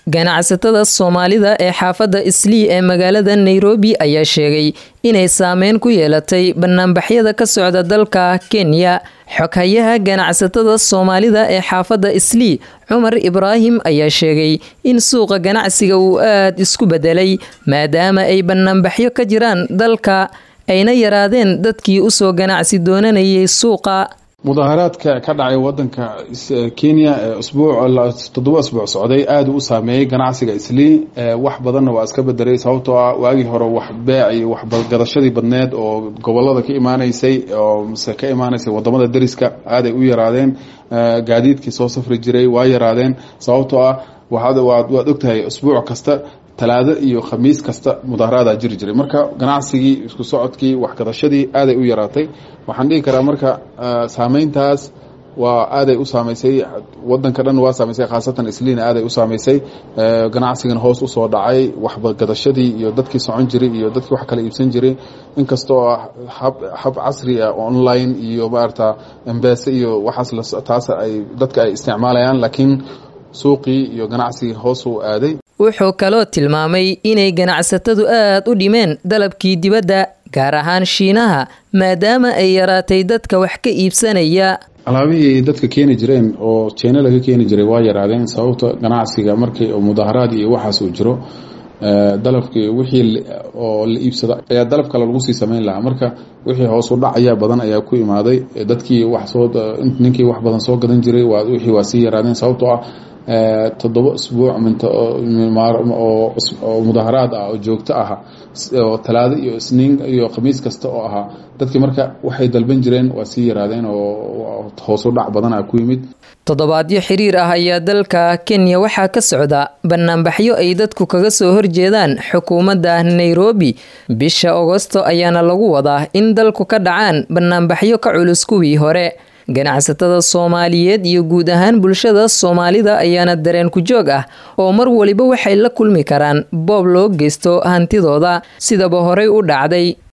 ganacsatada soomaalida ee xaafadda islii ee magaalada nairobi ayaa sheegay inay saameyn ku yeelatay banaanbaxyada ka socda dalka kenya xoghayaha ganacsatada soomaalida ee xaafadda islii cumar ibraahim ayaa sheegay in suuqa ganacsiga uu aada isku bedelay maadaama ay banaanbaxyo ka jiraan dalka ayna yaraadeen dadkii usoo ganacsi doonanayay suuqa mudaaharaadka ka dhacay wadanka kenya usbuuc toddoba asbuuc socday aada u saameeyey ganacsiga islii wax badanna waa iska bedelay sababtoo ah waagii hore wax beec iyo waxgadashadii badneed oo gobolada ka imaanaysay oo mise ka imaanaysay wadamada deriska aaday u yaraadeen gaadiidkii soo safri jiray waa yaraadeen sababtoo ah waad ogtahay usbuuc kasta talaado iyo khamiis kasta mudaharaadaa jiri jiray marka ganacsigii isku socodkii waxgadashadii aaday u yaraatay waxaan dhihi karaa marka saameyntaas waa aaday u saamaysay wadanka dhan waa saamaysay khaasatan isliina aaday u saamaysay ganacsigan hoos usoo dhacay waxgadashadii iyo dadkii socon jiray iyo dadkii wax kala iibsan jiray inkastoo hab casri ah online iyo maarata embese iyo waxaas taas ay dadka ay isticmaalayaan laakiin suuqii iyo ganacsigii hoos uu aaday wuxuu kaloo tilmaamay inay ganacsatadu aada u dhimeen dalabkii dibadda gaar ahaan shiinaha maadaama ay yaraatay dadka wax ka iibsanaya alaabihii dadka keeni jireen oo jina laga keeni jiray waa yaraadeen sababta ganacsiga markii mudaaharaad iyo waxaas uu jiro dalabkii wixii oo la iibsada ayaa dalab kale lagu sii sameyn lahaa marka wixii hoosu dhac ayaa badan ayaa ku imaaday dadkii wax soo ninkii wax badan soo gadan jiray wixii waa sii yaraadeen sababtoo ah toddoba usbuuc oo mudaaharaad ah oo joogto ah oo talaado iyo isniin iyo khamiis kasta oo ahaa dadkii marka waxay dalban jireen waa sii yaraadeen oo hoosu dhac badan ah ku yimid toddobaadyo xiriir ah ayaa dalka kenya waxaa ka socda banaanbaxyo ay dadku kaga soo horjeedaan xukuumadda nairobi bisha agosto ayaana lagu wadaa in dalku ka dhacaan banaanbaxyo ka culus kuwii hore ganacsatada soomaaliyeed iyo guud ahaan bulshada soomaalida ayaana dareen ku joog ah oo mar waliba waxay la kulmi karaan boob loo geysto hantidooda sidaba horey u dhacday